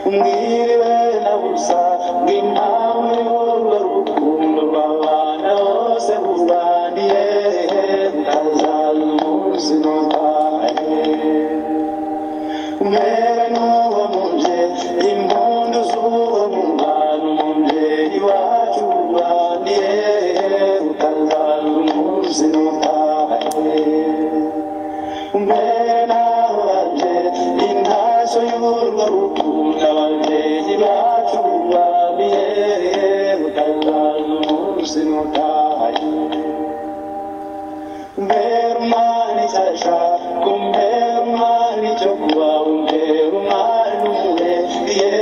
umwiriwe na busa bw'impamvu y'urwo rukundo rw'abana bose buzaniye butazaza umunsi nutahe umwere n'uwo mubye impundu z'uwo mubano umubyeyi wacu buzaniye butazaza umunsi nutahe umwere nawe waje intashyo y'urwo rukundo ababyeyi bacu bubamiye butazaza umunsi nutahe umbera umwana ishyashya umbera umwana icyo kuba umbera umwana umurembiye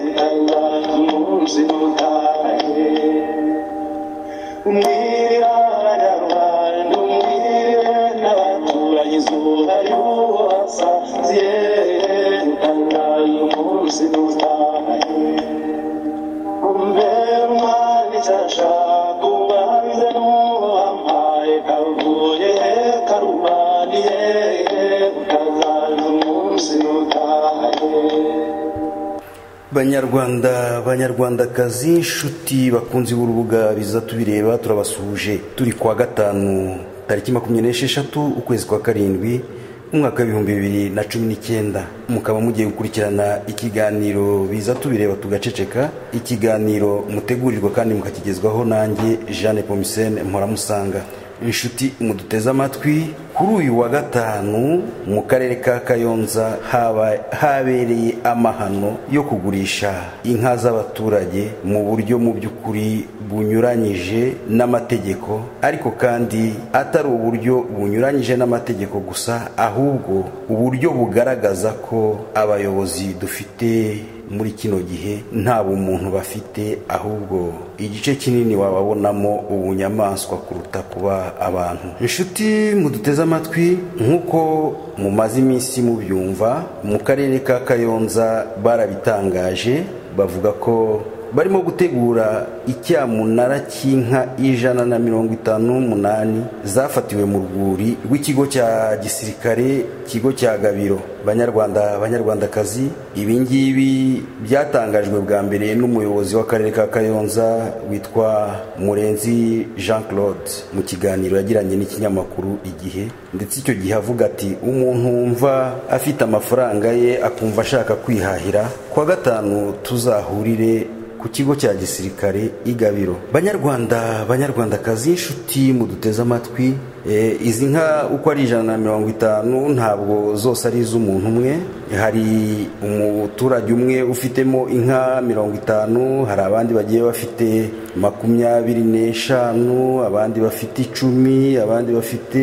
butazaza umunsi nutahe umwirira abanyarwanda umwirire n'abaturanyi izuba ry'uwo wasaziye utangaye umunsi n'utahe umbera umwana ishyashya ubanze n'uwo wampaye kavuye karubaniye utangaye umunsi n'utahe banyarwanda banyarwandakazi inshuti bakunzi b'urubuga biza tubireba turabasuhuje turi kuwa gatanu tariki makumyabiri n'esheshatu ukwezi kwa karindwi umwaka w'ibihumbi bibiri na cumi n'icyenda mukaba mugiye gukurikirana ikiganiro biza tubireba tugaceceka ikiganiro mutegurirwa kandi mukakigezwaho nanjye jeanne pomisene mpora inshuti muduteze amatwi kuri uyu wa gatanu mu karere ka kayonza haba- habereye amahano yo kugurisha inka z'abaturage mu buryo mu by'ukuri bunyuranyije n'amategeko ariko kandi atari uburyo bunyuranyije n'amategeko gusa ahubwo uburyo bugaragaza ko abayobozi dufite muri kino gihe nta bumuntu bafite ahubwo igice kinini wababonamo ubunyamaswa kuruta kuba abantu inshuti muduteze amatwi nk'uko mumaze iminsi mubyumva mu karere ka kayonza barabitangaje bavuga ko barimo gutegura icyamunara cy'inka ijana na mirongo itanu n'umunani zafatiwe mu rwuri rw'ikigo cya gisirikare ikigo cya gabiro banyarwanda banyarwandakazi ibi ngibi byatangajwe bwa mbere n'umuyobozi w'akarere ka kayonza witwa murenzi jean claude mu kiganiro yagiranye n'ikinyamakuru igihe ndetse icyo gihe avuga ati umuntu wumva afite amafaranga ye akumva ashaka kwihahira kuwa gatanu tuzahurire ku kigo cya gisirikare igabiro banyarwanda banyarwandakazi inshuti muduteze amatwi eh, izi nka uko ari ijana na mirongo itanu ntabwo zose ari iz'umuntu umwe hari umuturage umwe ufitemo inka mirongo itanu hari abandi bagiye bafite makumyabiri n'eshanu abandi bafite icumi abandi bafite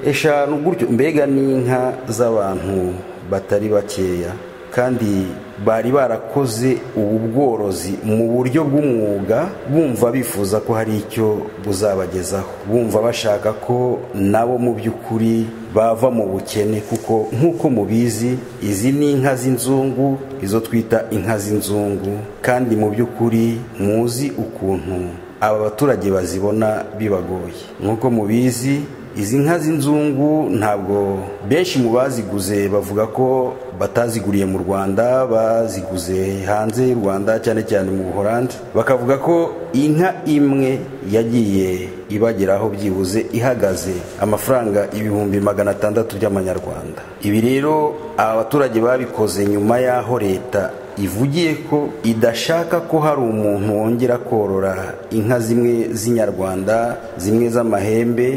eshanu gutyo mbega ni inka z'abantu batari bakeya kandi bari barakoze ubu bworozi mu buryo bw'umwuga bumva bifuza ko hari icyo buzabagezaho bumva bashaka ko nabo mu by'ukuri bava mu bukene kuko nk'uko mubizi izi ni inka z'inzungu izo twita inka z'inzungu kandi mu by'ukuri muzi ukuntu aba baturage bazibona bibagoye nk'uko mubizi izi nka z'inzungu ntabwo benshi mu baziguze bavuga ko bataziguriye mu rwanda baziguze hanze y'u rwanda cyane cyane mu buhorandi bakavuga ko inka imwe yagiye ibageraho byibuze ihagaze amafaranga ibihumbi magana atandatu by'amanyarwanda ibi rero aba baturage babikoze nyuma y'aho leta ivugiye ko idashaka ko hari umuntu wongera korora inka zimwe z'inyarwanda zimwe z'amahembe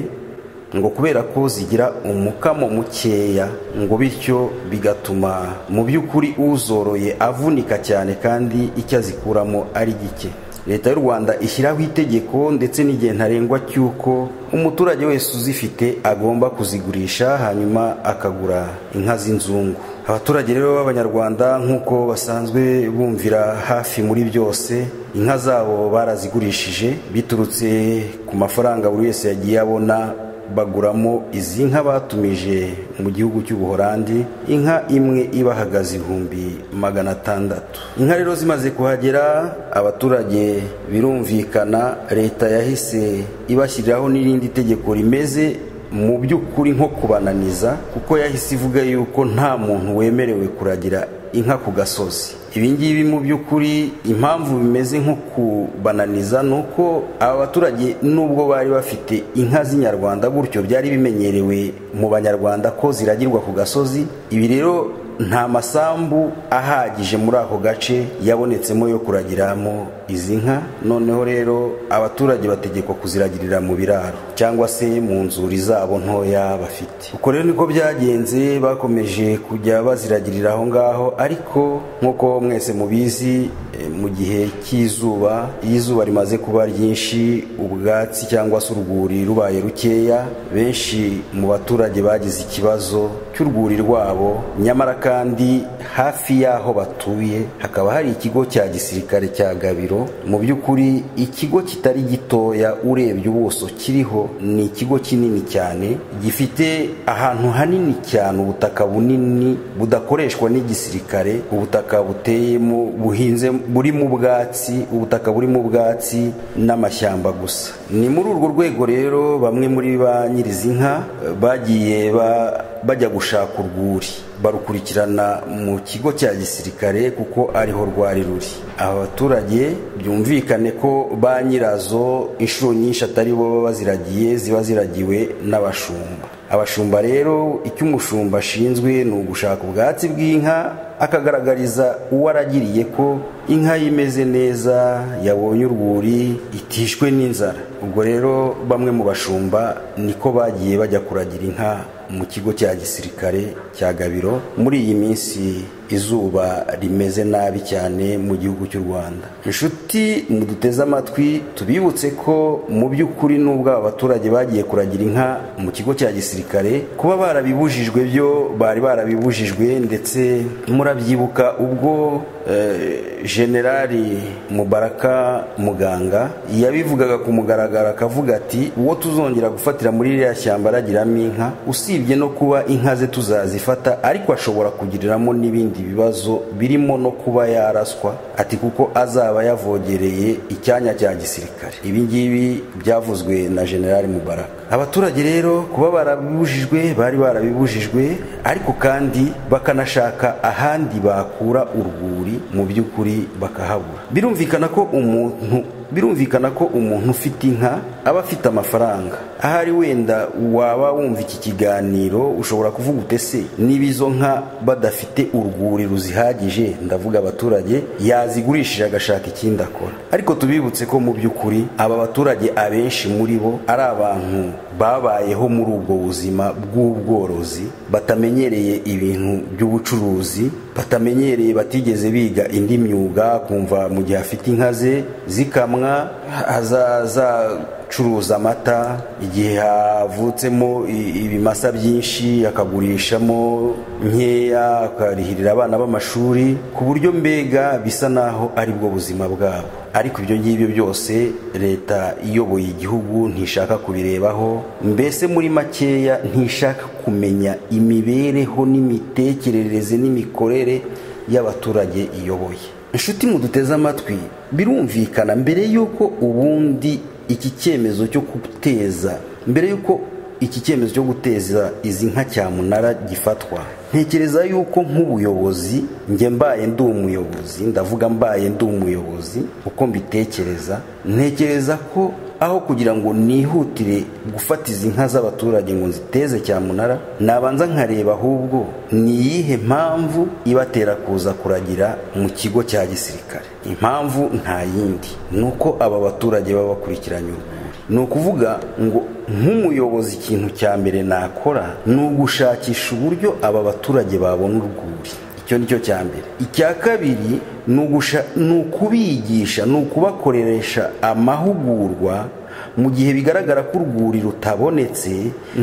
ngo kubera ko zigira umukamo mukeya ngo bityo bigatuma mu by'ukuri uzoroye avunika cyane kandi icyo azikuramo ari gike leta y'u rwanda ishyiraho itegeko ndetse n'igihe ntarengwa cy'uko umuturage wese uzifite agomba kuzigurisha hanyuma akagura inka z'inzungu abaturage rero b'abanyarwanda nk'uko basanzwe bumvira hafi muri byose inka zabo barazigurishije biturutse ku mafaranga buri wese yagiye abona baguramo izi nka batumije mu gihugu cy'ubuhorandi inka imwe ibahagaze ibihumbi magana atandatu inka rero zimaze kuhagera abaturage birumvikana leta yahise ibashyiriraho n'irindi tegeko rimeze mu by'ukuri nko kubananiza kuko yahise ivuga yuko nta muntu wemerewe kuragira inka ku gasozi ibi ngibi mu by'ukuri impamvu bimeze nko kubananiza ni uko aba baturage nubwo bari bafite inka z'inyarwanda gutyo byari bimenyerewe mu banyarwanda ko ziragirwa ku gasozi ibi rero nta masambu ahagije muri ako gace yabonetsemo yo kuragiramo izi nka noneho rero abaturage bategekwa kuziragirira mu biraro cyangwa se mu nzuri zabo ntoya bafite uko rero niko byagenze bakomeje kujya baziragirira aho ngaho ariko nk'uko mwese mubizi mu gihe cy'izuba iyo izuba rimaze kuba ryinshi ubwatsi cyangwa se urwuri rubaye rukeya benshi mu baturage bagize ikibazo cy'urwuri rwabo nyamara kandi hafi y'aho batuye hakaba hari ikigo cya gisirikare cya gabiro mu by'ukuri ikigo kitari gitoya urebye ubuso kiriho ni ikigo kinini cyane gifite ahantu hanini cyane ubutaka bunini budakoreshwa n'igisirikare ubutaka buteyemo buhinze burimo ubwatsi ubutaka burimo ubwatsi n'amashyamba gusa ni muri urwo rwego rero bamwe muri ba nyirizi nka bagiye bajya gushaka urwuri barukurikirana mu kigo cya gisirikare kuko ariho rwari ruri aba baturage byumvikane ko ba nyirazo inshuro nyinshi atari bo baba baziragiye ziba ziragiwe n'abashumba abashumba rero icyo umushumba ashinzwe ni ugushaka ubwatsi bw'inka akagaragariza uwo aragiriye ko inka ye imeze neza yabonye urwuri itishwe n'inzara ubwo rero bamwe mu bashumba niko bagiye bajya kuragira inka mu kigo cya gisirikare cya gabiro muri iyi minsi izuba rimeze nabi cyane mu gihugu cy'u rwanda inshuti muduteze amatwi tubibutse ko mu by'ukuri n'ubwo aba baturage bagiye kuragira inka mu kigo cya gisirikare kuba barabibujijwe byo bari barabibujijwe ndetse murabyibuka ubwo generali mubaraka muganga yabivugaga ku mugaragaro akavuga ati uwo tuzongera gufatira muri iriya shyamba aragiramo inka usibye no kuba inka ze tuzazifata ariko ashobora kugiriramo n'ibindi ibindi bibazo birimo no kuba yaraswa ati kuko azaba yavogereye icyanya cya gisirikare ibi ngibi byavuzwe na generali mubaraka abaturage rero kuba barabibujijwe bari barabibujijwe ariko kandi bakanashaka ahandi bakura urwuri mu by'ukuri bakahabura birumvikana ko umuntu birumvikana ko umuntu ufite inka aba afite amafaranga ahari wenda waba wumva iki kiganiro ushobora kuvuga utese niba izo nka badafite urwuri ruzihagije ndavuga abaturage yazigurishije agashaka ikindi akora ariko tubibutse ko mu by'ukuri aba baturage abenshi muri bo ari abantu babayeho muri ubwo buzima bw'ubworozi batamenyereye ibintu by'ubucuruzi batamenyereye batigeze biga indi myuga kumva mu gihe afite inka ze zikamwa azaza acuruza amata igihe havutsemo ibimasa byinshi akagurishamo nkeya akarihirira abana b'amashuri ku buryo mbega bisa naho ari bwo buzima bwabo ariko ibyo ngibyo byose leta iyoboye igihugu ntishaka kubirebaho mbese muri makeya ntishaka kumenya imibereho n'imitekerereze n'imikorere y'abaturage iyoboye inshuti muduteze amatwi birumvikana mbere y'uko ubundi iki cyemezo cyo guteza mbere y'uko iki cyemezo cyo guteza izi nka cyamunara gifatwa ntekereza yuko nk'ubuyobozi njye mbaye ndi umuyobozi ndavuga mbaye ndi umuyobozi uko mbitekereza ntekereza ko aho kugira ngo nihutire gufata izi nka z'abaturage ngo nziteze cyamunara nabanza nkareba ahubwo ni iyihe mpamvu ibatera kuza kuragira mu kigo cya gisirikare impamvu nta yindi ni uko aba baturage baba bakurikiranye urwuri ni ukuvuga ngo nk'umuyobozi ikintu cya mbere nakora ni ugushakisha uburyo aba baturage babona urwuri icyo ni cyo cya mbere icya kabiri ni ukubigisha ni ukubakoresha amahugurwa mu gihe bigaragara ko urwuri rutabonetse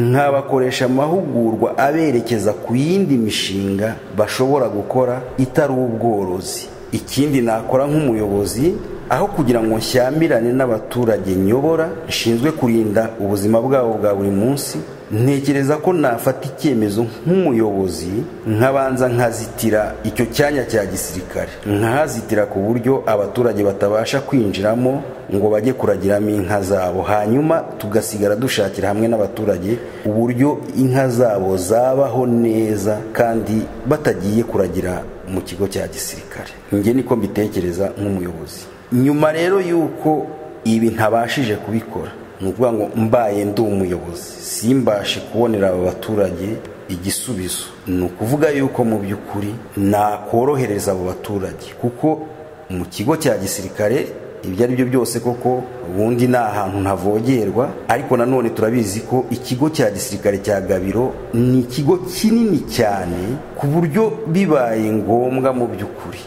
nkabakoresha amahugurwa aberekeza ku yindi mishinga bashobora gukora itari ubworozi ikindi nakora nk'umuyobozi aho kugira ngo nshyamirane n'abaturage nyobora nshinzwe kurinda ubuzima bwabo bwa buri munsi ntekereza ko nafata icyemezo nk'umuyobozi nkabanza nkazitira icyo cyanya cya gisirikare nkahazitira ku buryo abaturage batabasha kwinjiramo ngo bajye kuragiramo inka zabo hanyuma tugasigara dushakira hamwe n'abaturage uburyo inka zabo zabaho neza kandi batagiye kuragira mu kigo cya gisirikare njye niko mbitekereza nk'umuyobozi nyuma rero y'uko ibi ntabashije kubikora ni ukuvuga ngo mbaye ndi umuyobozi simbashe kubonera aba baturage igisubizo ni ukuvuga yuko mu by'ukuri nakorohereza abo baturage kuko mu kigo cya gisirikare ibyo ari byo byose koko ubundi ni ahantu ntavogerwa ariko nanone turabizi ko ikigo cya gisirikare cya gabiro ni ikigo kinini cyane ku buryo bibaye ngombwa mu by'ukuri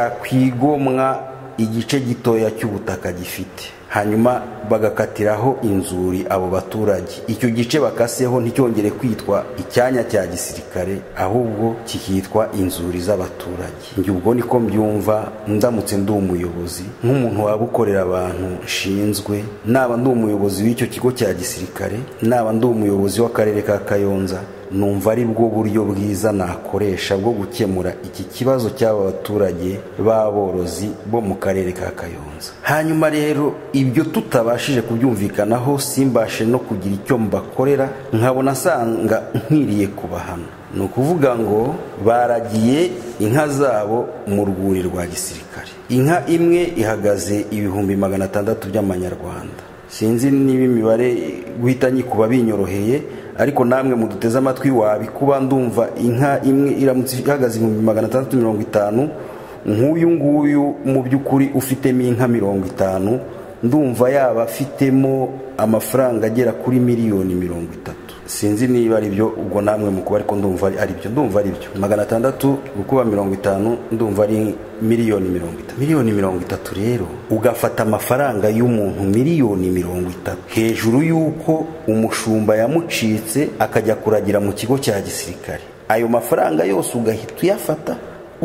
cyakwigomwa igice gitoya cy'ubutaka gifite hanyuma bagakatiraho inzuri abo baturage icyo gice bakaseho nticyongere kwitwa icyanya cya gisirikare ahubwo kikitwa inzuri z'abaturage njye ubwo niko mbyumva ndamutse ndi umuyobozi nk'umuntu waba ukorera abantu nshinzwe naba ndi umuyobozi w'icyo kigo cya gisirikare naba ndi umuyobozi w'akarere ka kayonza numva ari bwo buryo bwiza nakoresha bwo gukemura iki kibazo cy'aba baturage b'aborozi bo mu karere ka kayonza hanyuma rero ibyo tutabashije kubyumvikanaho simbashe no kugira icyo mbakorera nkabona asanga nkwiriye kubahana ni ukuvuga ngo baragiye inka zabo mu rwuri rwa gisirikare inka imwe ihagaze ibihumbi magana atandatu by'amanyarwanda sinzi niba imibare guhita nyikuba binyoroheye ariko namwe muduteze amatwi wabikuba ndumva inka imwe iramutse ihagaze ibihumbi magana atandatu mirongo itanu nk'uyu nguyu mu by'ukuri ufitemo inka mirongo itanu ndumva yaba afitemo amafaranga agera kuri miliyoni mirongo itatu sinzi niba ari byo ubwo namwe mukuba ariko ndumva ari byo ndumva ari byo magana atandatu gukuba mirongo itanu ndumva ari miliyoni mirongo itatu miliyoni mirongo itatu rero ugafata amafaranga y'umuntu miliyoni mirongo itatu hejuru y'uko umushumba yamucitse akajya kuragira mu kigo cya gisirikare ayo mafaranga yose ugahita uyafata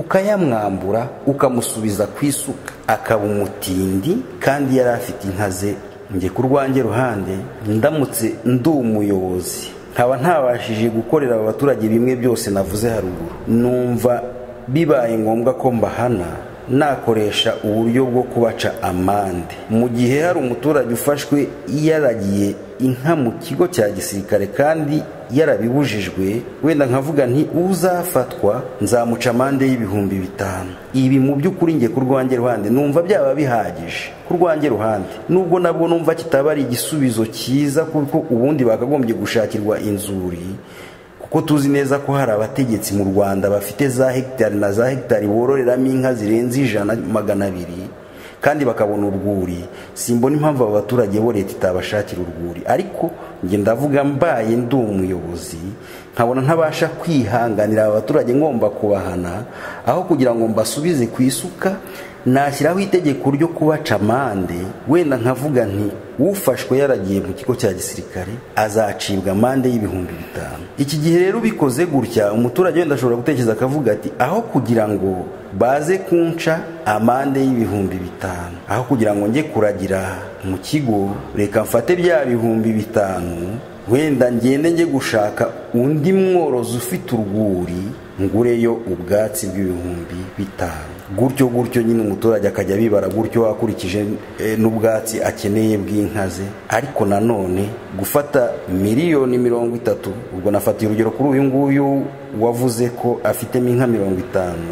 ukayamwambura ukamusubiza ku isuka akaba umutindi kandi yari afite inka ze njye ku rwanjye ruhande ndamutse ndi umuyobozi nkaba ntabashije gukorera aba baturage bimwe byose navuze haruguru numva bibaye ngombwa ko mbahana nakoresha uburyo bwo kubaca amande mu gihe hari umuturage ufashwe yaragiye inka mu kigo cya gisirikare kandi yarabibujijwe wenda nkavuga nti uzafatwa nzamuca amande y'ibihumbi bitanu ibi mu by'ukuri njye ku rwanjye ruhande numva byaba bihagije ku rwanjye ruhande nubwo nabwo numva kitaba ari igisubizo cyiza kuko ubundi bakagombye gushakirwa inzuri ko tuzi neza ko hari abategetsi mu rwanda bafite za hegitari na za hegitari bororeramo inka zirenze ijana magana abiri kandi bakabona urwuri simbona impamvu abo baturage bo leta itabashakira urwuri ariko njye ndavuga mbaye ndi umuyobozi nkabona ntabasha kwihanganira aba baturage ngomba kubahana aho kugira ngo mbasubize ku isuka nashyiraho itegeko ryo kubaca amande wenda nkavuga nti ufashwe yaragiye mu kigo cya gisirikare azacibwa amande y'ibihumbi bitanu iki gihe rero ubikoze gutya umuturage wenda ashobora gutekereza akavuga ati aho kugira ngo baze kunca amande y'ibihumbi bitanu aho kugira ngo njye kuragira mu kigo reka mfate bya bihumbi bitanu wenda ngende njye gushaka undi mworozi ufite urwuri ngureyo ubwatsi bw'ibihumbi bitanu gutyo gutyo nyine umuturage akajya abibara gutyo akurikije n'ubwatsi akeneye bw'inka ze ariko nanone gufata miliyoni mirongo itatu ubwo nafatiye urugero kuri uyu nguyu wavuze ko afitemo inka mirongo itanu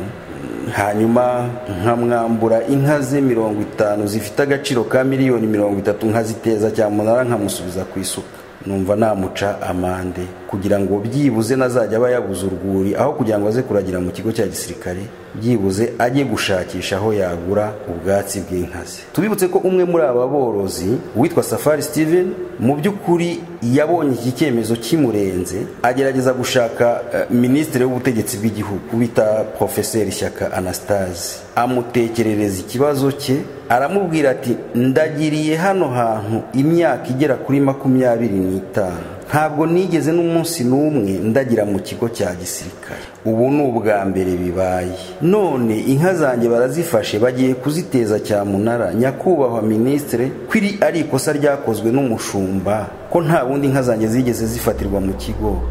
hanyuma nkamwambura inka ze mirongo itanu zifite agaciro ka miliyoni mirongo itatu nkaziteza cyamunara nkamusubiza ku isuka numva namuca amande kugira ngo byibuze nazajya aba yabuze urwuri aho kugira ngo aze kuragira mu kigo cya gisirikare byibuze ajye gushakisha aho yagura ubwatsi bw'inka ze tubibutse ko umwe muri aba borozi witwa safari steven mu by'ukuri yabonye iki cyemezo kimurenze agerageza gushaka minisitiri w'ubutegetsi bw'igihugu bita porofeseri shyaka anastase amutekerereza ikibazo cye aramubwira ati ndagiriye hano hantu imyaka igera kuri makumyabiri n'itanu ntabwo nigeze n'umunsi n'umwe ndagira mu kigo cya gisirikare ubu ni ubwa mbere bibaye none inka zanjye barazifashe bagiye kuziteza cyamunara nyakubahwa minisitire ko iri ari ikosa ryakozwe n'umushumba ko nta bundi inka zanjye zigeze zifatirwa mu kigo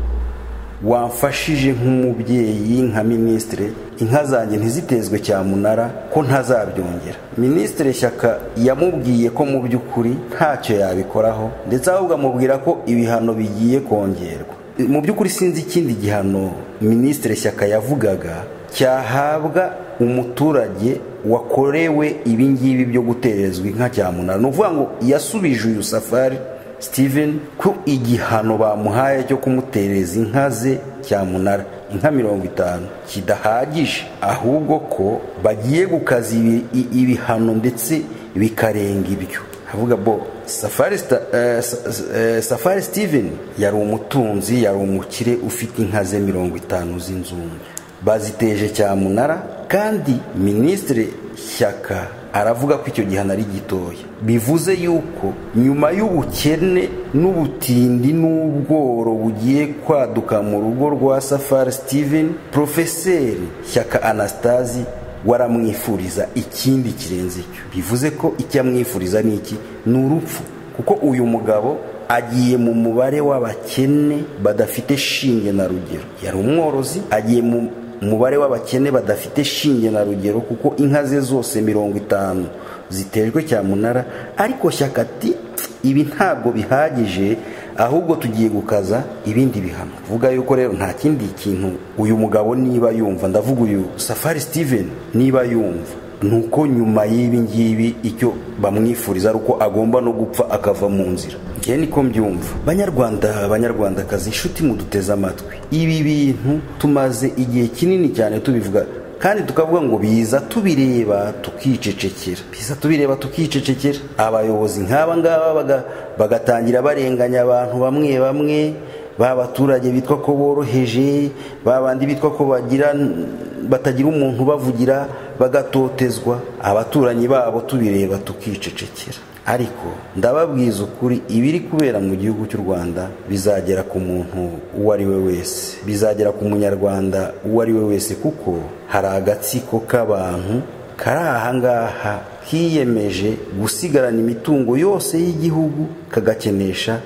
wamfashije nk'umubyeyi nka minisitire inka zanjye ntizitezwe cyamunara ko ntazabyongera minisitire shyaka yamubwiye ko mu by'ukuri ntacyo yabikoraho ndetse ahubwo amubwira ko ibihano bigiye kongerwa mu by'ukuri sinzi ikindi gihano minisitire shyaka yavugaga cyahabwa umuturage wakorewe ibingibi byo guterezwa inka cyamunara ni ukuvuga ngo yasubije uyu safari steven ko igihano bamuhaye cyo kumutereza inka ze cyamunara inka mirongo itanu kidahagije ahubwo ko bagiye gukaza ibihano ndetse bikarenga ibyo havuga bo safari safari steven yari umutunzi yari umukire ufite inka ze mirongo itanu z'inzungu baziteje cyamunara kandi minisitiri shyaka aravuga ko icyo gihano ari gitoya bivuze yuko nyuma y'ubukene n'ubutindi n'ubworo bugiye kwaduka mu rugo rwa safari steven porofeseri shyaka anastasi waramwifuriza ikindi kirenze icyo bivuze ko icyo amwifuriza ni iki ni urupfu kuko uyu mugabo agiye mu mubare w'abakene badafite shinge na rugero yari umworozi agiye mu umubare w'abakene badafite shinge na rugero kuko inka ze zose mirongo itanu zitejwe cyamunara ariko shyaka ati ibi ntabwo bihagije ahubwo tugiye gukaza ibindi bihano vuga yuko rero nta kindi kintu uyu mugabo niba yumva ndavuga uyu safari steven niba yumva ni uko nyuma y'ibi ngibi icyo bamwifuriza ari uko agomba no gupfa akava mu nzira njye niko mbyumva banyarwanda banyarwandakazi inshuti muduteze amatwi ibi bintu tumaze igihe kinini cyane tubivuga kandi tukavuga ngo biza tubireba tukicecekera biza tubireba tukicecekera abayobozi nk'aba ngaba bagatangira barenganya abantu bamwe bamwe ba baturage bitwa ko boroheje ba bandi bitwa ko bagira batagira umuntu bavugira bagatotezwa abaturanyi babo tubireba tukicecekera ariko ndababwiza ukuri ibiri kubera mu gihugu cy'u rwanda bizagera ku muntu uwo ari we wese bizagera ku munyarwanda uwo ari we wese kuko hari agatsiko k'abantu kari ahangaha kiyemeje gusigarana imitungo yose y'igihugu kagakenesha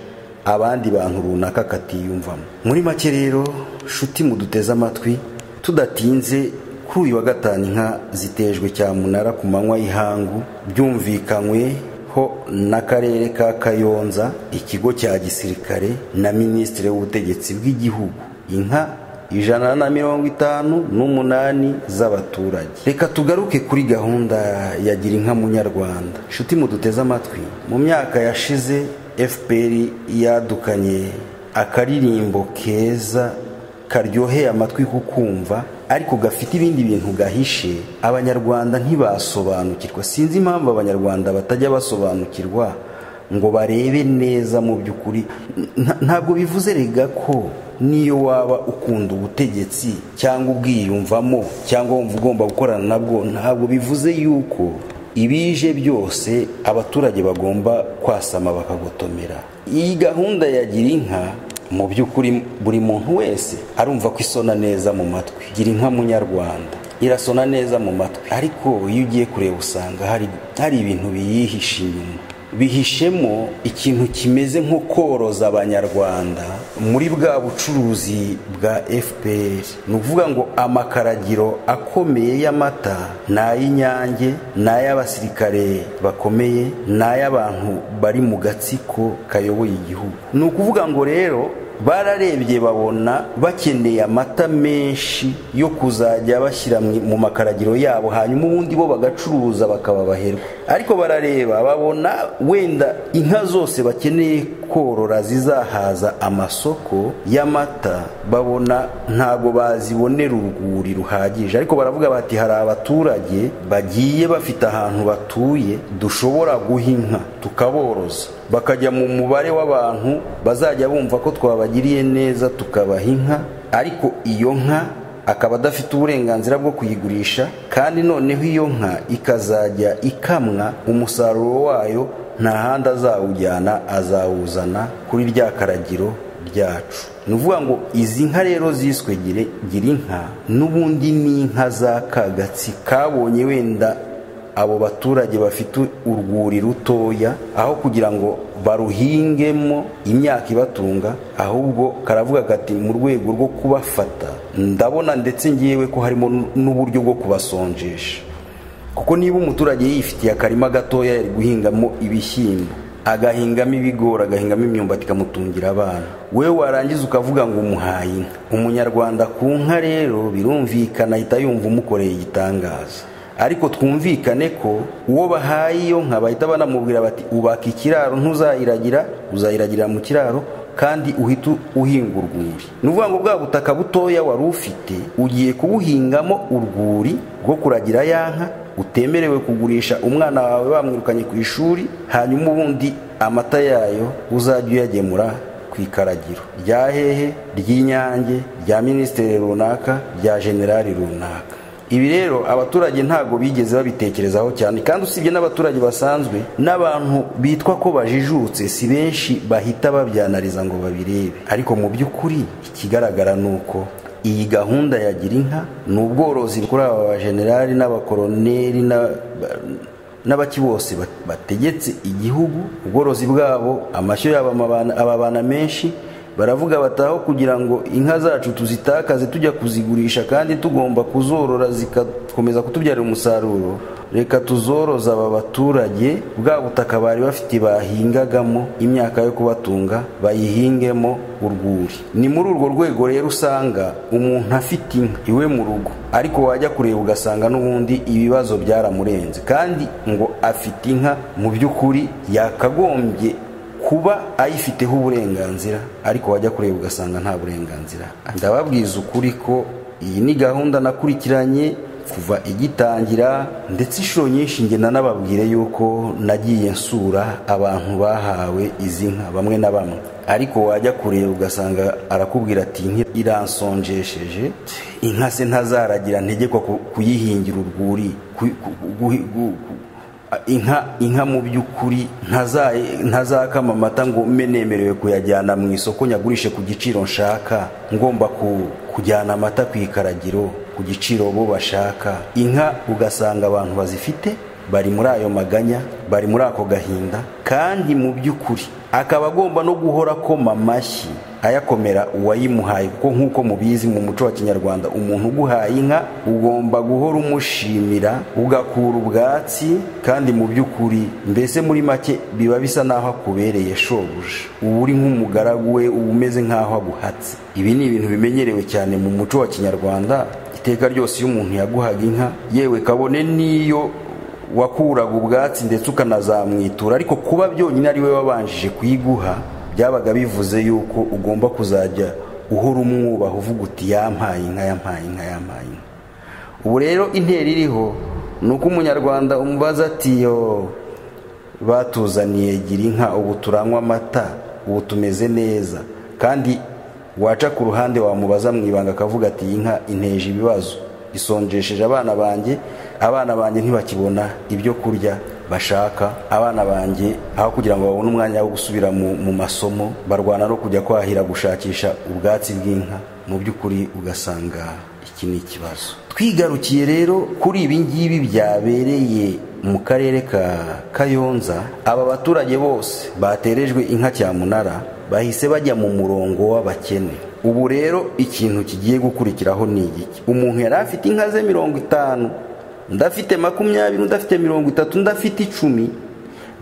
abandi bantu runaka katiyumvamo muri make rero shuti muduteze amatwi tudatinze kuri uyu wa gatanu inka zitejwe cyamunara ku manywa y'ihangu byumvikanywe n'akarere ka kayonza ikigo cya gisirikare na minisitiri w'ubutegetsi bw'igihugu inka ijana na mirongo itanu n'umunani z'abaturage reka tugaruke kuri gahunda ya gira inka munyarwanda inshuti muduteze amatwi mu myaka yashize fpr yadukanye akaririmbo keza karyoheye amatwi kukumva ariko gafite ibindi bintu gahishe abanyarwanda ntibasobanukirwa sinzi impamvu abanyarwanda batajya basobanukirwa ngo barebe neza mu by'ukuri ntabwo bivuze rega ko niyo waba ukunda ubutegetsi cyangwa ubwiyumvamo cyangwa wumva ugomba gukorana nabwo ntabwo bivuze yuko ibije byose abaturage bagomba kwasama bakagotomera iyi gahunda ya gira inka mu by'ukuri buri muntu wese arumva ko isona neza mu matwi gira inka munyarwanda irasona neza mu matwi ariko iyo ugiye kureba usanga hari hari ibintu biyihishe inyuma bihishemo ikintu kimeze nko koroza abanyarwanda muri bwa bucuruzi bwa fpr ni ukuvuga ngo amakaragiro akomeye y'amata ni ay'inyange ni ay'abasirikare bakomeye ni ay'abantu bari mu gatsiko kayoboye igihugu ni ukuvuga ngo rero bararebye babona bakeneye amata menshi yo kuzajya bashyira mu makaragiro yabo hanyuma ubundi bo bagacuruza bakababaherwa ariko barareba babona wenda inka zose bakeneye korora zizahaza amasoko y'amata babona ntabwo bazibonera urwuri ruhagije ariko baravuga bati hari abaturage bagiye bafite ahantu batuye dushobora guha inka tukaboroza bakajya mu mubare w'abantu bazajya bumva ko twabagiriye neza tukabaha inka ariko iyo nka akaba adafite uburenganzira bwo kuyigurisha kandi noneho iyo nka ikazajya ikamwa umusaruro wayo nta handi azawujyana azawuzana kuri rya karagiro ryacu ni ukuvuga ngo izi nka rero ziswe gira inka n'ubundi ni inka za kagatsi kabonye wenda abo baturage bafite urwuri rutoya aho kugira ngo baruhingemo imyaka ibatunga ahubwo karavuga kati mu rwego rwo kubafata ndabona ndetse ngewe ko harimo n'uburyo bwo kubasonjesha kuko niba umuturage yifitiye akarima gatoya yari guhingamo ibishyimbo agahingamo ibigori agahingamo imyumbati ikamutungira abana we warangiza ukavuga ngo umuhaye inka umunyarwanda ku nka rero birumvikana ahita yumva umukoreye igitangaza ariko twumvikane ko uwo bahaye iyo nka bahita banamubwira bati ubaka ikiraro ntuzayiragira uzayiragirira mu kiraro kandi uhita uhinga urwuri ni ukuvuga ngo bwa butaka butoya wari ufite ugiye kubuhingamo urwuri rwo kuragira ya nka utemerewe kugurisha umwana wawe bamwirukanye ku ishuri hanyuma ubundi amata yayo uzajya uyagemura ku ikaragiro rya hehe ry'inyange rya minisitiri runaka rya generali runaka ibi rero abaturage ntabwo bigeze babitekerezaho cyane kandi usibye n'abaturage basanzwe n'abantu bitwa ko bajijutse si benshi bahita babyanariza ngo babirebe ariko mu by'ukuri ikigaragara ni uko iyi gahunda ya gira inka ni ubworozi bukorera aba bajenerali n'abakoroneri n'abaki bose bategetse igihugu ubworozi bwabo amashyo yabo ababana menshi baravuga bataho kugira ngo inka zacu tuzitakaze tujya kuzigurisha kandi tugomba kuzorora zigakomeza kutubyarira umusaruro reka tuzoroza aba baturage bwa butaka bari bafite bahingagamo imyaka yo kubatunga bayihingemo urwuri ni muri urwo rwego rero usanga umuntu afite inka iwe mu rugo ariko wajya kureba ugasanga n'ubundi ibibazo byaramurenze kandi ngo afite inka mu by'ukuri yakagombye kuba ayifiteho uburenganzira ariko wajya kureba ugasanga nta burenganzira ndababwiza ukuri ko iyi ni gahunda nakurikiranye kuva igitangira ndetse inshuro nyinshi ngenda nababwire yuko nagiye nsura abantu bahawe izi nka bamwe na bamwe ariko wajya kureba ugasanga arakubwira ati inka iransonjesheje inka se ntazaragira ntegekwa kuyihingira urwuri inka inka mu by'ukuri ntazakama amata ngo mbe nemerewe kuyajyana mu isoko nyagurishe ku giciro nshaka ngomba kujyana amata ku ikaragiro ku giciro bo bashaka inka ugasanga abantu bazifite bari muri ayo maganya bari muri ako gahinda kandi mu by'ukuri akaba agomba no guhora akoma amashyi ayakomera uwayimuhaye kuko nk'uko mubizi mu muco wa kinyarwanda umuntu uguhaye inka ugomba guhora umushimira ugakura ubwatsi kandi mu by'ukuri mbese muri make biba bisa n'aho akubereye shobuja uba uri nk'umugaragu we uba umeze nk'aho aguhatse ibi ni ibintu bimenyerewe cyane mu muco wa kinyarwanda iteka ryose iyo umuntu yaguhaga inka yewe kabone n'iyo wakuraga ubwatsi ndetse ukanazamwitura ariko kuba byonyine ari we wabanjije kuyiguha byabaga bivuze yuko ugomba kuzajya uhora umwubaha uvuga uti yampaye inka yampaye inka yampaye inka ubu rero intera iriho ni uko umunyarwanda umubaza ati yo batuzaniye gira inka ubu turanywa amata ubu tumeze neza kandi waca ku ruhande wamubaza mu ibanga akavuga ati iyi nka inteje ibibazo isonjesheje abana banjye abana banjye ntibakibona ibyo kurya bashaka abana banjye aho kugira ngo babone umwanya wo gusubira mu masomo barwana no kujya kwahira gushakisha ubwatsi bw'inka mu by'ukuri ugasanga iki ni ikibazo twigarukiye rero kuri ibi ngibi byabereye mu karere ka kayonza aba baturage bose baterejwe inka cyamunara bahise bajya mu murongo w'abakene ubu rero ikintu kigiye gukurikiraho ni igiki umuntu yari afite inka ze mirongo itanu ndafite makumyabiri ndafite mirongo itatu ndafite icumi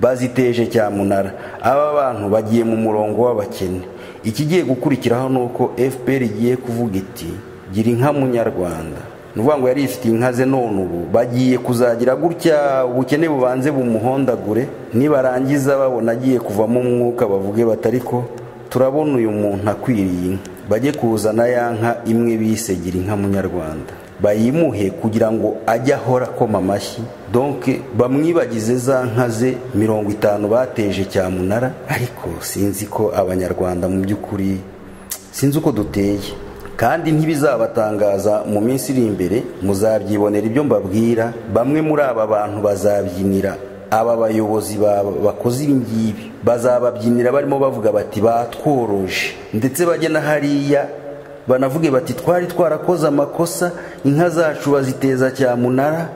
baziteje cyamunara aba bantu bagiye mu murongo w'abakene ikigiye gukurikiraho ni uko fpr igiye kuvuga iti gira inka munyarwanda ni ukuvuga ngo yari ifite inka ze none ubu bagiye kuzagira gutya ubukene bubanze bumuhondagure nibarangiza babona agiye kuvamo umwuka bavuge batariko turabona uyu muntu akwiriye inka bajye kuzana ya nka imwe bise gira inka munyarwanda bayimuhe kugira ngo ajye ahora akoma amashyi donke bamwibagize za nka ze mirongo itanu bateje cyamunara ariko sinzi ko abanyarwanda mu by'ukuri sinzi uko duteye kandi ntibizabatangaza mu minsi iri imbere muzabyibonera ibyo mbabwira bamwe muri aba bantu bazabyinira aba bayobozi ba- bakoze ibi ngibi bazababyinira barimo bavuga bati batworoje ndetse bajye na hariya banavuge bati twari twarakoze amakosa inka zacu baziteza cyamunara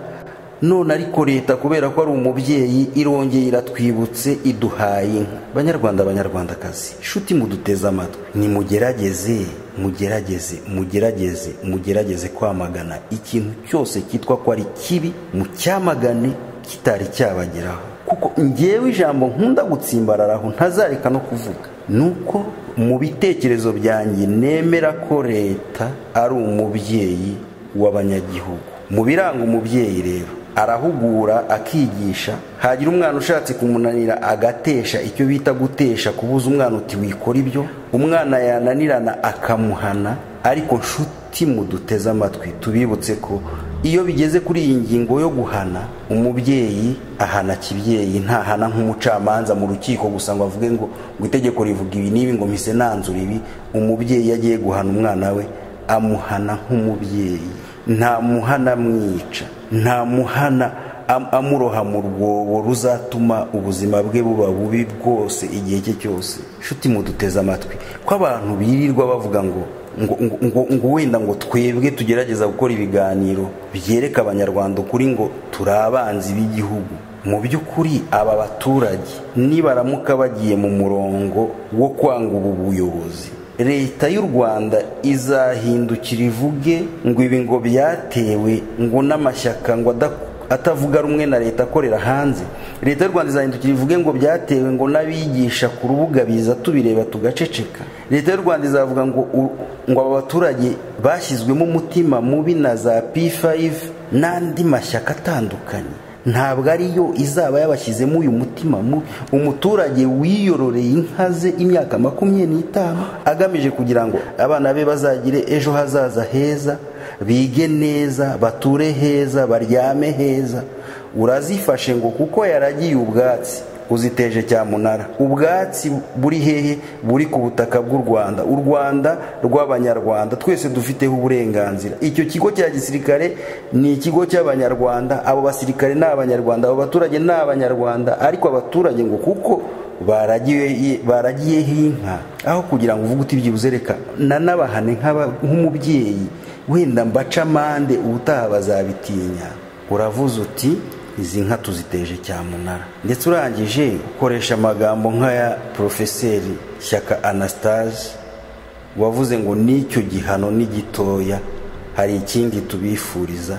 none ariko leta kubera ko ari umubyeyi irongeye iratwibutse iduhaye inka banyarwanda banyarwandakazi shuti muduteze amatwi nimugerageze mugerageze mugerageze mugerageze kwamagana ikintu cyose cyitwa ko ari kibi mucyamagane kitari cyabageraho kuko ngewe ijambo nkunda gutsimbararaho ntazareka no kuvuga nuko mu bitekerezo byanjye nemera ko leta ari umubyeyi w'abanyagihugu mu biranga umubyeyi rero arahugura akigisha hagira umwana ushatse kumunanira agatesha icyo bita gutesha kubuza umwana uti wikora ibyo umwana yananirana akamuhana ariko nshuti muduteze amatwi tubibutse ko iyo bigeze kuri iyi ngingo yo guhana umubyeyi ahana kibyeyi ntahana nk'umucamanza mu rukiko gusa ngo avuge ngo ngo itegeko rivuga ibi n'ibi ngo mpise nanzura ibi umubyeyi iyo agiye guhana umwana we amuhana nk'umubyeyi ntamuhana amwica ntamuhana am- amuroha mu rwobo ruzatuma ubuzima bwe buba bubi bwose igihe cye cyose shuti muduteze amatwi ko abantu birirwa bavuga ngo ngo, ngo, ngo, ngo wenda ngo twebwe tugerageza gukora ibiganiro byereka abanyarwanda ukuri ngo turi abanzi b'igihugu mu by'ukuri aba baturage nibaramuka bagiye mu murongo wo kwanga ubu buyobozi leta y'u rwanda izahindukira ivuge ngo ibi ngo byatewe ngo n'amashyaka ngo ada- atavuga rumwe na leta akorera hanze leta y'u rwanda izahindukira ivuge ngo byatewe ngo n'abigisha ku rubuga biza tubireba tugaceceka leta y'u rwanda izavuga ngo u- ngo aba baturage bashyizwemo umutima mubi na za p5 n'andi mashyaka atandukanye ntabwo ariyo izaba yabashyizemo uyu mutima mubi umuturage wiyororeye inka ze imyaka makumyabiri n'itanu agamije kugira ngo abana be bazagire ejo hazaza heza bige neza bature heza baryame heza urazifashe ngo kuko yaragiye ubwatsi uziteje cyamunara ubwatsi buri hehe buri ku butaka bw'u rwanda u rwanda rw'abanyarwanda twese dufiteho uburenganzira icyo kigo cya gisirikare ni ikigo cy'abanyarwanda abo basirikare ni abanyarwanda abo baturage ni abanyarwanda ariko abaturage ngo kuko baragiye baragiyeho inka aho kugira ngo uvuge uti byibuze reka nanabahane nk'aba- nk'umubyeyi wenda mbaca amande ubutaha bazabitinya uravuze uti izi nka tuziteje cyamunara ndetse urangije ukoresha amagambo nk'aya porofeseri shyaka anastase wavuze ngo n'icyo gihano ni gitoya hari ikindi tubifuriza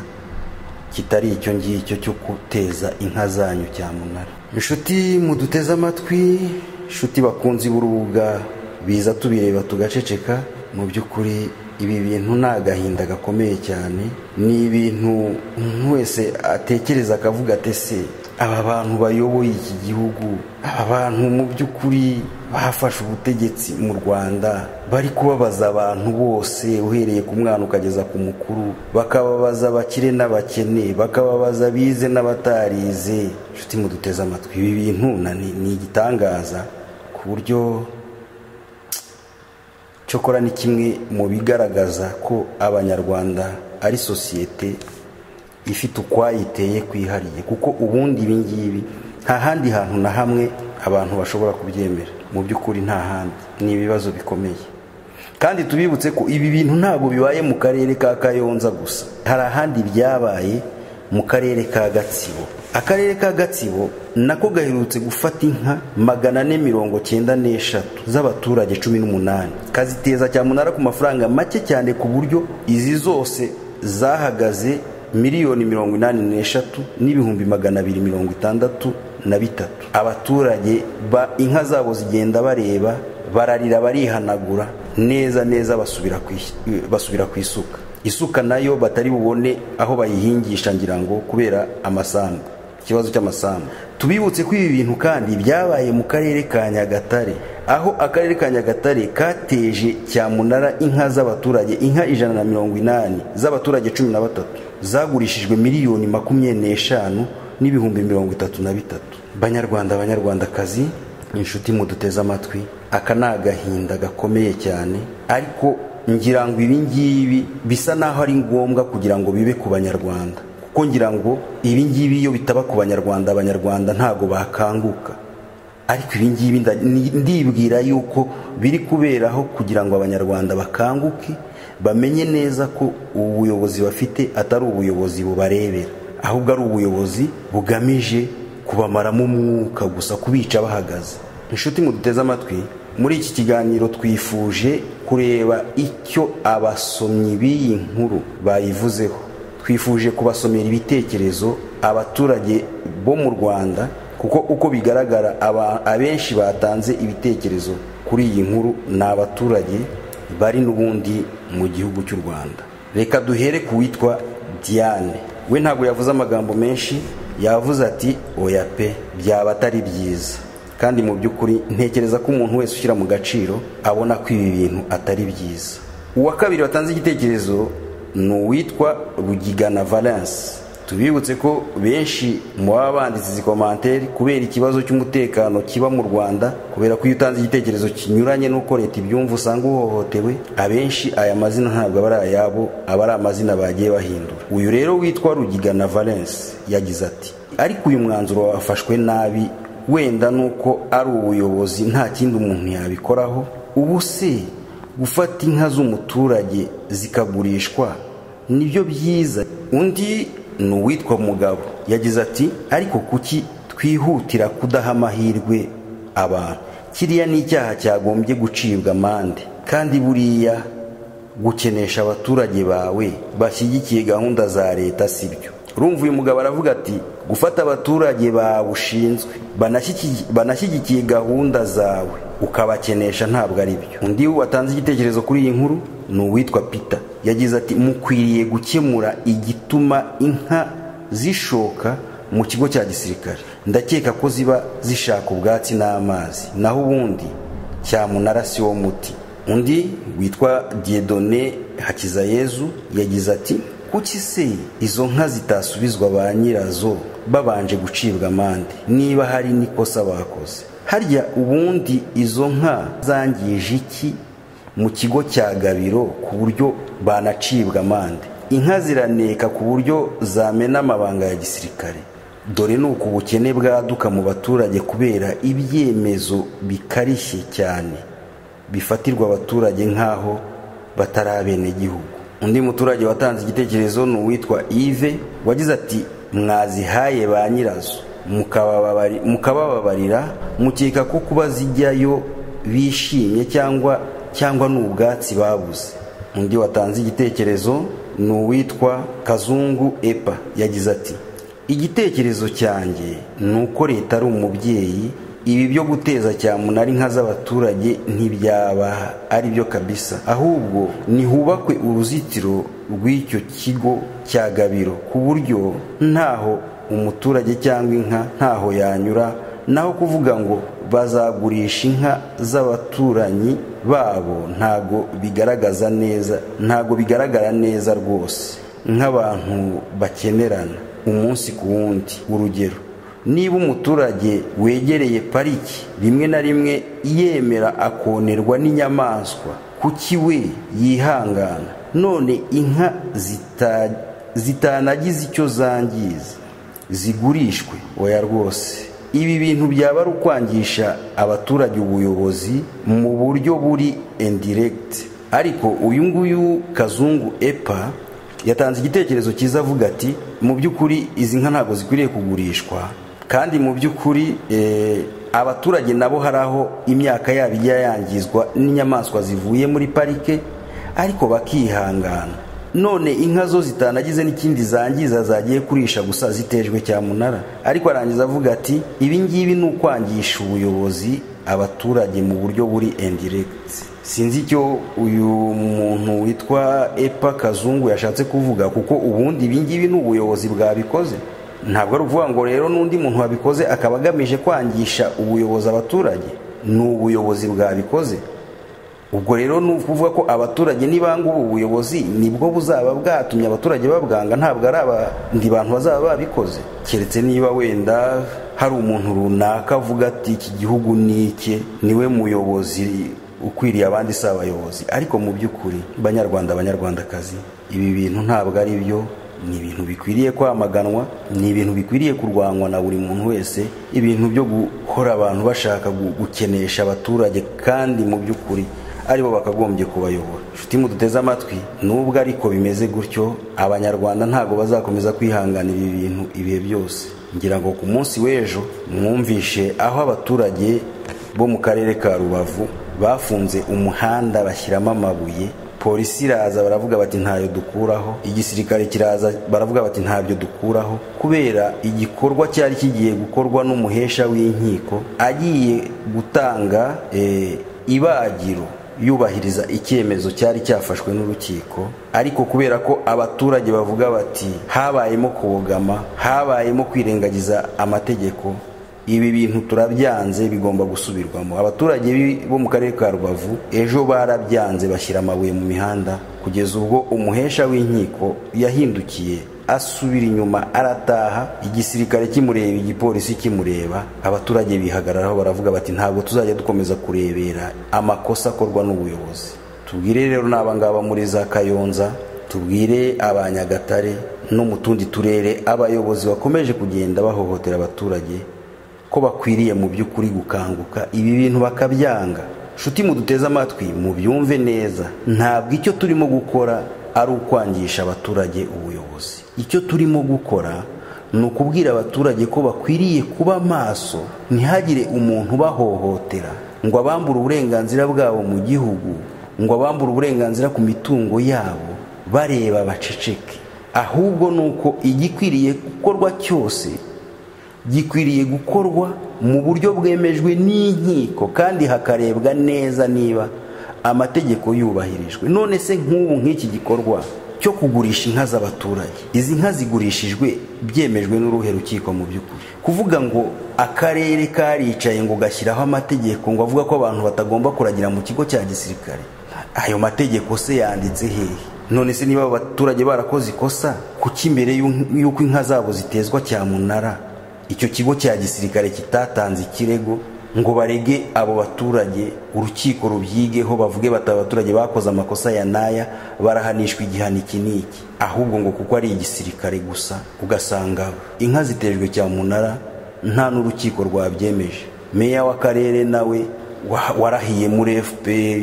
kitari icyo ngicyo cyo guteza inka zanyu cyamunara inshuti muduteze amatwi inshuti bakunzi b'urubuga biza tubireba tugaceceka mu by'ukuri ibi bintu ni agahinda gakomeye cyane ni ibintu umuntu wese atekereza akavuga ate se aba bantu bayoboye iki gihugu aba bantu mu by'ukuri bafashe ubutegetsi mu rwanda bari kubabaza abantu bose uhereye ku mwana ukageza ku mukuru bakababaza abakire n'abakene bakababaza abize n'abatarize inshuti muduteze amatwi ibi bintu na- ni ni igitangaza ku buryo cyokora ni kimwe mu bigaragaza ko abanyarwanda ari sosiyete ifite ukwayiteye kwihariye kuko ubundi ibi ngibi nta handi hantu na hamwe abantu bashobora kubyemera mu by'ukuri nta handi ni ibibazo bikomeye kandi tubibutse ko ibi bintu ntabwo bibaye mu karere ka kayonza gusa hari ahandi byabaye mu karere ka gatsibo akarere ka gatsibo nako gaherutse gufata inka magana ane mirongo cyenda n'eshatu z'abaturage cumi n'umunani kaziteza cyamunara ku mafaranga make cyane ku buryo izi zose zahagaze miliyoni mirongo inani n'eshatu n'ibihumbi magana abiri mirongo itandatu na bitatu abaturage ba inka zabo zigenda bareba bararira barihanagura neza neza basubira ku is- basubira ku isuka isuka nayo batari bubone aho bayihingisha ngira ngo kubera amasambu ikibazo cy'amasambu tubibutse ko ibi bintu kandi byabaye mu karere ka nyagatare aho akarere ka nyagatare kateje cyamunara inka z'abaturage inka ijana na mirongo inani z'abaturage cumi na batatu zagurishijwe miliyoni makumyabiri n'eshanu n'ibihumbi mirongo itatu na bitatu banyarwanda banyarwandakazi inshuti muduteze amatwi aka ni agahinda gakomeye cyane ariko ngira ngo ibi ngibi bisa n'aho ari ngombwa kugira ngo bibe ku banyarwanda kuko kuko ngira ngo ibi ngibi iyo bitaba ku banyarwanda abanyarwanda ntabwo bakanguka ariko ibi ngibi nda- ni- ndibwira yuko biri kuberaho kugira ngo abanyarwanda bakanguke bamenye neza ko ubuyobozi bafite atari ubuyobozi bubarebera ahubwo ari ubuyobozi bugamije kubamaramo umwuka gusa kubica bahagaze inshuti muduteze amatwi muri iki kiganiro twifuje kureba icyo abasomyi b'iyi nkuru bayivuzeho twifuje kubasomera ibitekerezo abaturage bo mu rwanda kuko uko bigaragara aba- abenshi batanze ibitekerezo kuri iyi nkuru ni abaturage bari n'ubundi mu gihugu cy'u rwanda reka duhere ku witwa diane we ntabwo yavuze amagambo menshi yavuze ati oya pe byaba atari byiza kandi mu by'ukuri ntekereza ko umuntu wese ushyira mu gaciro abona ko ibi bintu atari byiza uwa kabiri watanze igitekerezo ni uwitwa rugigana valence tubibutse ko benshi mu baba banditse izi komantere kubera ikibazo cy'umutekano kiba mu rwanda kubera ko iyo utanze igitekerezo kinyuranye n'uko leta ibyumva usanga uhohotewe abenshi aya mazina ntabwo aba ari ayabo aba ari amazina bagiye bahindura uyu rero witwa rugigana valence yagize ati ariko uyu mwanzuro wafashwe nabi wenda nuko ari ubuyobozi nta kindi umuntu yabikoraho ubu se gufata inka z'umuturage zikagurishwa nibyo byiza undi ni uwitwa mugabo yagize ati ariko kuki twihutira kudaha amahirwe abantu kiriya ni icyaha cyagombye gucibwa amande kandi buriya gukenesha abaturage bawe bashyigikiye gahunda za leta si byo urumva uyu mugabo aravuga ati gufata abaturage bawe ushinzwe banashyiki- banashyigikiye gahunda zawe ukabakenesha ntabwo ari byo undi watanze igitekerezo kuri iyi nkuru ni uwitwa peter yagize ati mukwiriye gukemura igituma inka zishoka mu kigo cya gisirikare ndakeka ko ziba zishaka ubwatsi n'amazi naho ubundi cyamunara si wo muti undi witwa diedone hakizayezu yagize ati kuki se izo nka zitasubizwa ba nyirazo babanje gucibwa amande niba hari n'ikosa bakoze harya ubundi izo nka zangije iki mu kigo cya gabiro ku buryo banacibwa amande inka ziraneka ku buryo zamena amabanga ya gisirikare dore ni uku ubukene bwaduka mu baturage kubera ibyemezo bikarishye cyane bifatirwa abaturage nk'aho batari abenegihugu undi muturage watanze igitekerezo ni uwitwa ive wagize ati mwazihaye ba nyirazo mukabababari- mukabababarira mukeka ko kuba zijyayo bishimye cyangwa cyangwa ni ubwatsi babuze undi watanze igitekerezo ni uwitwa kazungu epa yagize ati igitekerezo cyanjye ni uko leta ari umubyeyi ibi byo guteza cyamunara inka z'abaturage ntibyaba ari byo kabisa ahubwo nihubakwe uruzitiro rw'icyo kigo cya gabiro ku buryo ntaho umuturage cyangwa inka ntaho yanyura naho kuvuga ngo bazagurisha inka z'abaturanyi babo ntago bigaragaza neza ntago bigaragara neza rwose nk'abantu bakenerana umunsi ku wundi urugero niba umuturage wegereye pariki rimwe na rimwe yemera akonerwa n'inyamaswa kuki we yihangana none inka zita- zitanagize icyo zangiza zigurishwe oya rwose ibi bintu byaba ari ukwangisha abaturage ubuyobozi mu buryo buri indiregiti ariko uyu nguyu kazungu epa yatanze igitekerezo cyiza avuga ati mu by'ukuri izi nka ntabwo zikwiriye kugurishwa kandi mu by'ukuri eh, abaturage nabo hari aho imyaka yabo ijya yangizwa n'inyamaswa zivuye muri parike ariko bakihangana none inka zo zitanagize n'ikindi zangiza zagiye kurisha gusa zitejwe cyamunara ariko arangiza avuga ati ibi ngibi ni ukwangisha ubuyobozi abaturage mu buryo buri indirect sinzi icyo uyu muntu witwa epa kazungu yashatse kuvuga kuko ubundi ibi ngibi ni ubuyobozi bwabikoze ntabwo ari ukuvuga ngo rero n'undi muntu wabikoze akaba agamije kwangisha ubuyobozi abaturage ni ubuyobozi bwabikoze ubwo rero ni ukuvuga ko abaturage nibanga ubu buyobozi nibwo buzaba bwatumye abaturage babwanga ntabwo ari abandi bantu bazaba babikoze keretse niba wenda hari umuntu runaka avuga ati iki gihugu ni icye niwe muyobozi ukwiriye abandi si abayobozi ariko mu by'ukuri banyarwanda banyarwandakazi ibi bintu ntabwo ari byo ni ibintu bikwiriye kwamaganwa ni ibintu bikwiriye kurwanywa na buri muntu wese ibintu byo guhora abantu bashaka gu- gukenesha abaturage kandi mu by'ukuri aribo bakagombye kubayobora inshuti muduteze amatwi nubwo ariko bimeze gutyo abanyarwanda ntabwo bazakomeza kwihanganira ibi bintu ibihe byose ngira ngo ku munsi w'ejo mwumvishe aho abaturage bo mu karere ka rubavu bafunze umuhanda bashyiramo amabuye polisi iraza baravuga bati ntayo dukuraho igisirikare kiraza baravuga bati ntabyo dukuraho kubera igikorwa cyari kigiye gukorwa n'umuhesha w'inkiko agiye gutanga eh, ibagiro yubahiriza icyemezo cyari cyafashwe n'urukiko ariko kubera ko abaturage bavuga bati habayemo kubogama habayemo kwirengagiza amategeko ibi bintu turabyanze bigomba gusubirwamo abaturage b'i- bo mu karere ka rubavu ejo barabyanze bashyira amabuye mu mihanda kugeza ubwo umuhesha w'inkiko yahindukiye asubira inyuma arataha igisirikare kimureba igipolisi kimureba abaturage bihagararaho baravuga bati ntabwo tuzajya dukomeza kurebera amakosa akorwa n'ubuyobozi tubwire rero n'abangaba muri za kayonza tubwire abanyagatare no mu tundi turere abayobozi bakomeje kugenda bahohotera abaturage ko bakwiriye mu by'ukuri gukanguka ibi bintu bakabyanga nshuti muduteze amatwi mubyumve neza ntabwo icyo turimo gukora ari ukwangisha abaturage ubuyobozi icyo turimo gukora ni ukubwira abaturage ko bakwiriye kuba maso ntihagire umuntu ubahohotera ngo abambure uburenganzira bwabo mu gihugu ngo abambure uburenganzira ku mitungo yabo bareba baceceke ahubwo ni uko igikwiriye gukorwa cyose gikwiriye gukorwa mu buryo bwemejwe n'inkiko kandi hakarebwa neza niba amategeko yubahirijwe none se nk'ubu nk'iki gikorwa cyo kugurisha inka z'abaturage izi nka zigurishijwe byemejwe n'uruhe rukiko mu by'ukuri kuvuga ngo akarere karicaye ngo gashyiraho amategeko ngo avuga ko abantu batagomba kuragira mu kigo cya gisirikare ayo mategeko se yanditse hehe none se niba abaturage barakoze ikosa kuki mbere y'u- y'uko inka zabo zitezwa cyamunara icyo kigo cya gisirikare kitatanze ikirego ngo barege abo baturage urukiko rubyigeho bavuge bati aba baturage bakoze amakosa ya n'aya barahanishwa igihano iki n'iki ahubwo ngo kuko ari igisirikare gusa ugasanga inka zitejwe cyamunara nta n'urukiko rwabyemeje meya w'akarere nawe wa- warahiye muri fpr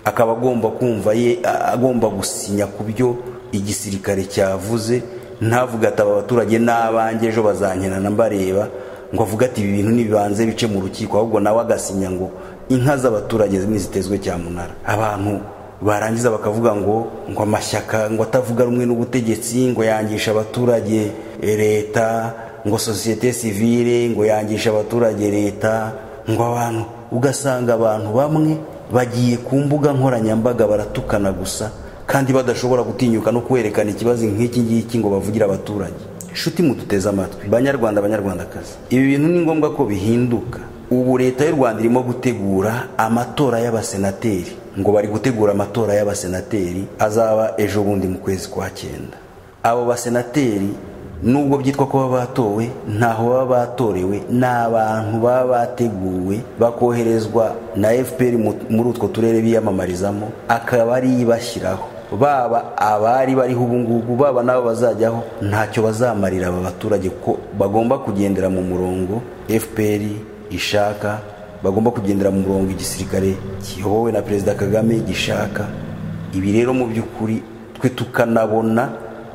akaba agomba kumva ye a- agomba gusinya ku byo igisirikare cyavuze ntavuga ati aba baturage n'abanjye ejo bazankenana mbareba ngo avuge ati ibi bintu nibibanze bice mu rukiko ahubwo nawe agasinya ngo inka z'abaturage nizitezwe cyamunara abantu barangiza bakavuga ngo ngo amashyaka ngo atavuga rumwe n'ubutegetsi ngo yangisha abaturage eh, leta ngo sosiyete sivile ngo yangisha abaturage leta ngo abantu ugasanga abantu bamwe bagiye ku mbuga nkoranyambaga baratukana gusa kandi badashobora gutinyuka no kwerekana ikibazo nk'iki ngiki ngo bavugire abaturage inshuti muduteze amatwi banyarwanda banyarwandakazi ibi bintu ni ngombwa ko bihinduka ubu leta y'u rwanda irimo gutegura amatora y'abasenateri ngo bari gutegura amatora y'abasenateri azaba ejo bundi mu kwezi kwa cyenda abo basenateri nubwo byitwa ko baba batowe ntaho baba batorewe ni abantu baba bateguwe bakoherezwa na fpr mu- muri utwo turere biyamamarizamo akaba ari bashyiraho baba abari bariho ubu ngubu baba n'abo bazajyaho ntacyo bazamarira aba baturage ko bagomba kugendera mu murongo fpr ishaka bagomba kugendera mu murongo igisirikare kiyobowe na perezida kagame gishaka ibi rero mu by'ukuri twe tukanabona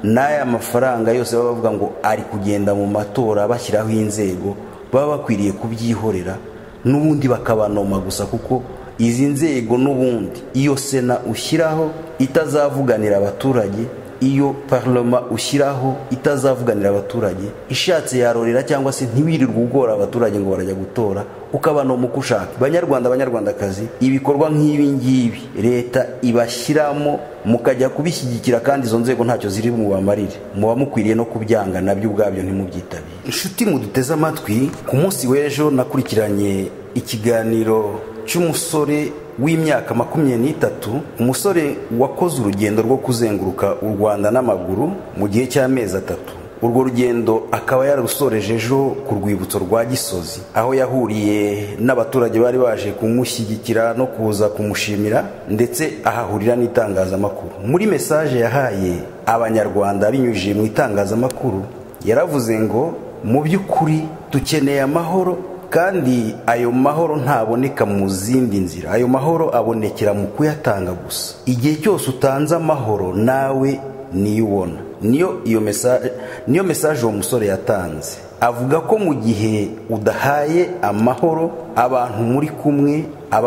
n'aya mafaranga yose baba bavuga ngo ari kugenda mu matora bashyiraho inzego baba bakwiriye kubyihorera n'ubundi bakabanoma gusa kuko izi nzego n'ubundi iyo sena ushyiraho itazavuganira abaturage iyo parloma ushyiraho itazavuganira abaturage ishatse yarorera cyangwa se ntiwirirwe ugora abaturage ngo barajya gutora ukabanoma uko ushaka banyarwanda banyarwandakazi ibikorwa nk'ibi ngibi leta ibashyiramo mukajya kubishyigikira kandi izo nzego ntacyo ziri bubamarire muba mukwiriye no kubyanga nabyo ubwabyo ntimubyitabire inshuti muduteze amatwi ku munsi w'ejo nakurikiranye ikiganiro cy'umusore w'imyaka makumyabiri n'itatu umusore wakoze urugendo rwo kuzenguruka u rwanda n'amaguru mu gihe cy'amezi atatu urwo rugendo akaba yarusoreje ejo ku rwibutso rwa gisozi aho yahuriye n'abaturage bari baje kumushyigikira no kuza kumushimira ndetse ahahurira n'itangazamakuru muri mesaje yahaye abanyarwanda binyujije mu itangazamakuru yaravuze ngo mu by'ukuri dukeneye amahoro kandi ayo mahoro ntaboneka mu zindi nzira ayo mahoro abonekera mu kuyatanga gusa igihe cyose utanze amahoro nawe niyo ubona niyo iyo mesaje niyo mesaje uwo musore yatanze avuga ko mu gihe udahaye amahoro abantu muri kumwe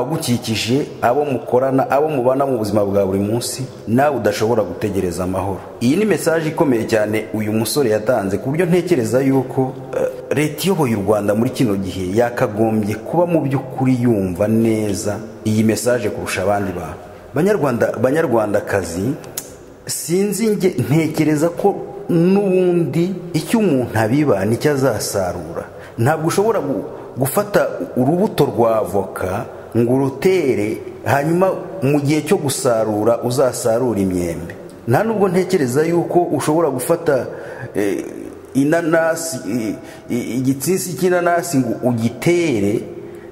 abagukikije abo mukorana abo mubana mu buzima bwa buri munsi nawe udashobora gutegereza amahoro iyi ni mesaje ikomeye cyane uyu musore yatanze ku buryo ntekereza yuko eh, leta iyoboye u rwanda muri kino gihe yakagombye kuba mu by'ukuri yumva neza iyi mesaje kurusha abandi bantu banyarwanda banyarwandakazi sinzi nge ntekereza ko n'ubundi icyo umuntu abiba nicyo azasarura ntabwo ushobora gu- gufata urubuto rwa avoka ngo urutere hanyuma mu gihe cyo gusarura uzasarura imyembe nta nubwo ntekereza yuko ushobora gufata eh, inanasi i- i- igitsinsi cy'inanasi ngo ugitere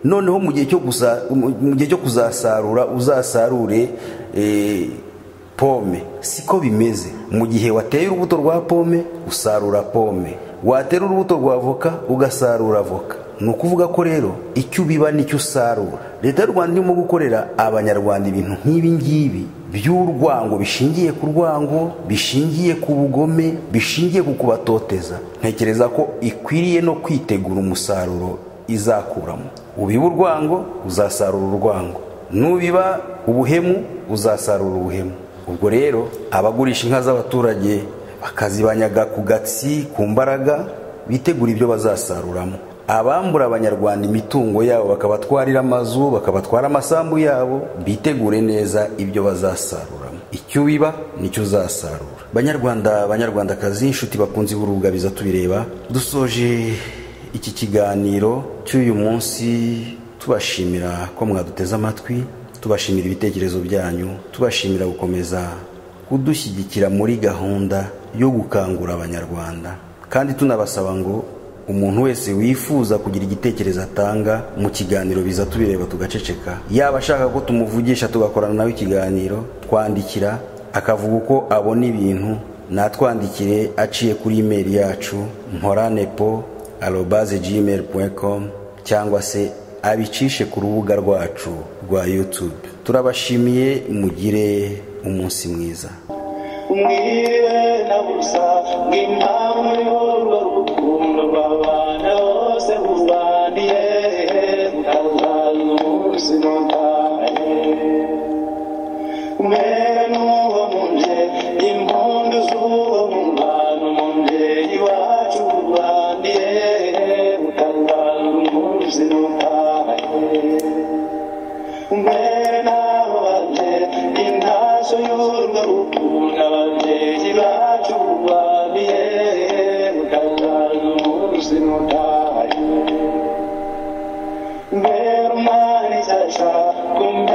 noneho mu gihe cyo gusa- mu- mu gihe cyo kuzasarura uzasarure eh, pome siko bimeze mu gihe wateye urubuto rwa pome usarura pome watera urubuto rwa voka ugasarura voka ni ukuvuga ko rero icyo ubiba nicyo usarura leta y'u rwanda irimo gukorera abanyarwanda ibintu nk'ibi ngibi by'urwango bishingiye ku rwango bishingiye ku bugome bishingiye ku kubatoteza ntekereza ko ikwiriye no kwitegura umusaruro izakuramo ubiba urwango uzasarura urwango nubiba ubuhemu uzasarura ubuhemu ubwo rero abagurisha inka z'abaturage bakazibanyaga ku gatsi ku mbaraga bitegura ibyo bazasaruramo abambura abanyarwanda imitungo yabo bakabatwarira amazu bakabatwara amasambu yabo bitegure neza ibyo bazasaruramo icyo ubiba nicyo uzasarura banyarwanda banyarwandakazi inshuti bakunze urubuga biza tubireba dusoje iki kiganiro cy'uyu munsi tubashimira ko mwaduteze amatwi tubashimira ibitekerezo byanyu tubashimira gukomeza kudushyigikira muri gahunda yo gukangura abanyarwanda kandi tunabasaba ngo umuntu wese wifuza kugira igitekerezo atanga mu kiganiro biza tubireba tugaceceka yaba ashaka ko tumuvugisha tugakorana nawe ikiganiro twandikira akavuga uko abona ibintu natwandikire aciye kuri imeri yacu mporanepo arobaze gmail com cyangwa se abicishe ku rubuga rwacu rwa youtube turabashimiye mugire umunsi mwiza umwire na busa ngimpamvu y'urwo rukundo rw'abana bose ruvaniye rutazaza umunsi nutahe umwere n'uwo mu nje impundu z'uwo mu bantu mu mbyeyi wacu ruvaniye rutazaza umunsi nutahe umere n'abo babyeyi intaso y'urwo rukundo ababyeyi bacu babihe utazaza umunsi mutahe mbere umwana isasa kumbe